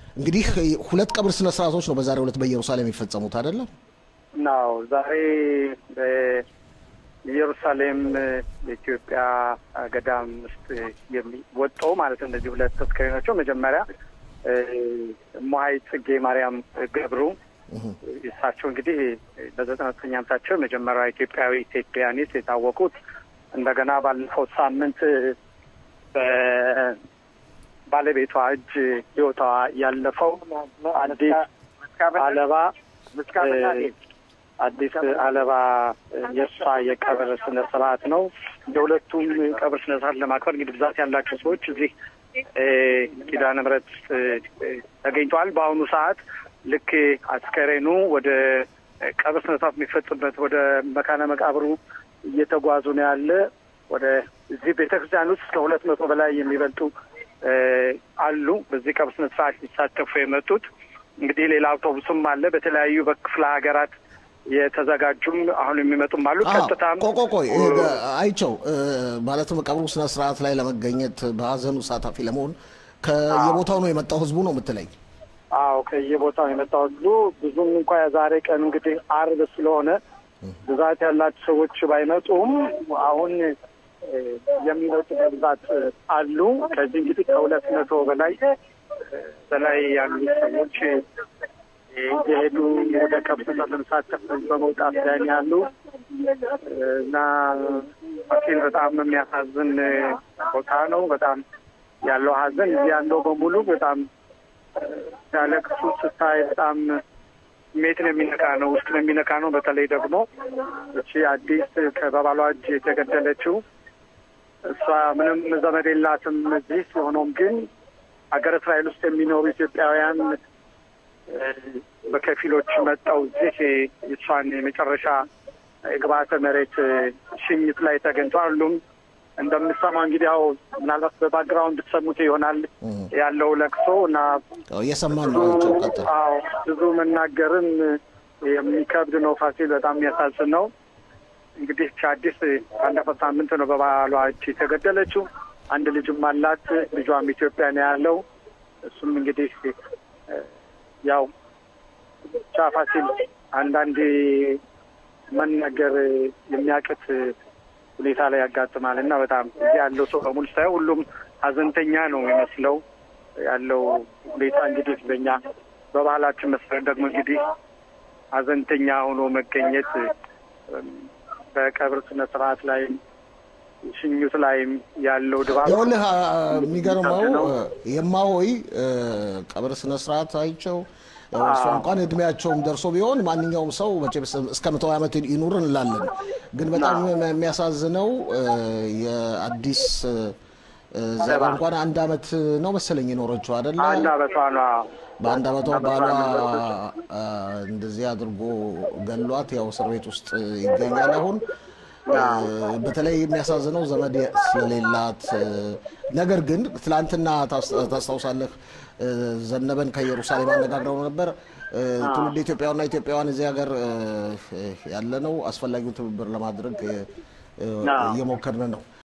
እንግዲህ ሁለት ቀብር ስነ ስርዓቶች ነው በዛሬው ዕለት በኢየሩሳሌም የሚፈጸሙት አይደለም? ናው ዛሬ በኢየሩሳሌም የኢትዮጵያ ገዳም ውስጥ የሚወጣው ማለት እነዚህ ሁለት አስከሬናቸው መጀመሪያ እማሆይ ጽጌ ማርያም ገብሩ እሳቸው እንግዲህ በዘጠና ዘጠኝ ዓመታቸው የመጀመሪያ ኢትዮጵያዊ ኢትዮጵያኒስት የታወቁት እንደገና ባለፈው ሳምንት በባለቤቷ እጅ ሕይወቷ ያለፈው አዲስ አለባ አዲስ አለባ የእሷ የቀብር ስነ ስርዓት ነው። የሁለቱም ቀብር ስነ ስርዓት ለማክበር እንግዲህ ብዛት ያላቸው ሰዎች እዚህ ኪዳነ ምሕረት ተገኝተዋል። በአሁኑ ሰዓት ልክ አስከሬኑ ወደ ቀብር ስነ ስርዓት የሚፈጽምበት ወደ መካነ መቃብሩ እየተጓዙ ነው ያለ። ወደ እዚህ ቤተ ክርስቲያን ውስጥ ከሁለት መቶ በላይ የሚበልጡ አሉ። በዚህ ቀብር ስነ ስርዓት ሊሳተፉ የመጡት እንግዲህ ሌላ አውቶቡስም አለ። በተለያዩ በክፍለ ሀገራት የተዘጋጁም አሁን የሚመጡም አሉ። ቀጥታም ቆቆቆይ አይቸው ማለትም ቀብሩ ስነ ስርዓት ላይ ለመገኘት በሀዘኑ ሳታፊ ለመሆን ከየቦታው ነው የመጣው ህዝቡ ነው የምትለኝ? አዎ ከየቦታው የመጣው ህዝቡ ብዙም እንኳ የዛሬ ቀን እንግዲህ አርብ ስለሆነ ብዛት ያላቸው ሰዎች ባይመጡም አሁን የሚመጡ በብዛት አሉ። ከዚህ እንግዲህ ከሁለት መቶ በላይ በላይ ያሉ ሰዎች የሄዱ ወደ ቀብር ለመሳተፍ በመውጣት ላይ ያሉ እና ፋሲል በጣም የሚያሳዝን ቦታ ነው። በጣም ያለው ሀዘን እዚህ ያለው በሙሉ በጣም ሲያለቅሱ ስታይ በጣም ስሜትን የሚነካ ነው፣ ውስጥን የሚነካ ነው። በተለይ ደግሞ እቺ አዲስ ከባባሏ እጅ የተገደለችው እሷ ምንም ዘመድ የላትም እዚህ ሲሆኖም ግን ሀገር እስራኤል ውስጥ የሚኖሩ ኢትዮጵያውያን በከፊሎች መጠው እዚህ የእሷን የመጨረሻ የግብአተ መሬት ሽኝት ላይ ተገኝተዋል። ሁሉም እንደምሰማው እንግዲህ ያው ምናልባት በባክግራውንድ ትሰሙት ይሆናል ያለው ለቅሶ እና እየሰማን ነው። ቀጥል። አዎ ብዙ መናገርም የሚከብድ ነው። ፋሲል በጣም የሚያሳዝን ነው። እንግዲህ አዲስ ባለፈው ሳምንት ነው በባሏ እጅ የተገደለችው። አንድ ልጅም አላት። ልጇም ኢትዮጵያ ነው ያለው። እሱም እንግዲህ ያው ብቻ ፋሲል አንዳንዴ መናገር የሚያቅት ሁኔታ ላይ ያጋጥማል እና በጣም እዚህ ያለው ሰው በሙሉ ሳይሆን ሁሉም ሀዘንተኛ ነው የሚመስለው ያለው ሁኔታ እንግዲህ በኛ በባህላችን መሰረት ደግሞ እንግዲህ ሀዘንተኛ ሆኖ መገኘት በቀብር ስነ ስርዓት ላይም ሽኙት ላይም ያለው ድባብ ይኸውልህ የሚገርመው የማሆይ ቀብር ስነ ስርዓት አይቸው እሷ እንኳን እድሜያቸውም ደርሶ ቢሆን ማንኛውም ሰው መቼም እስከ መቶ ዓመት ይኑር እንላለን። ግን በጣም የሚያሳዝነው የአዲስ ዘባ እንኳን አንድ ዓመት ነው መሰለኝ የኖረችው አይደለ? አንድ ዓመቷ ነው። በአንድ ዓመቷ ባሏ እንደዚህ አድርጎ ገሏት፣ ያው እስር ቤት ውስጥ ይገኛል አሁን። በተለይ የሚያሳዝነው ዘመድ ስለሌላት ነገር ግን ትላንትና ታስታውሳለህ ዘነበን ከኢየሩሳሌም አነጋግረው ነበር። ትውልድ ኢትዮጵያውያንና ኢትዮጵያውያን እዚህ ሀገር ያለ ነው አስፈላጊውን ትብብር ለማድረግ እየሞከርን ነው።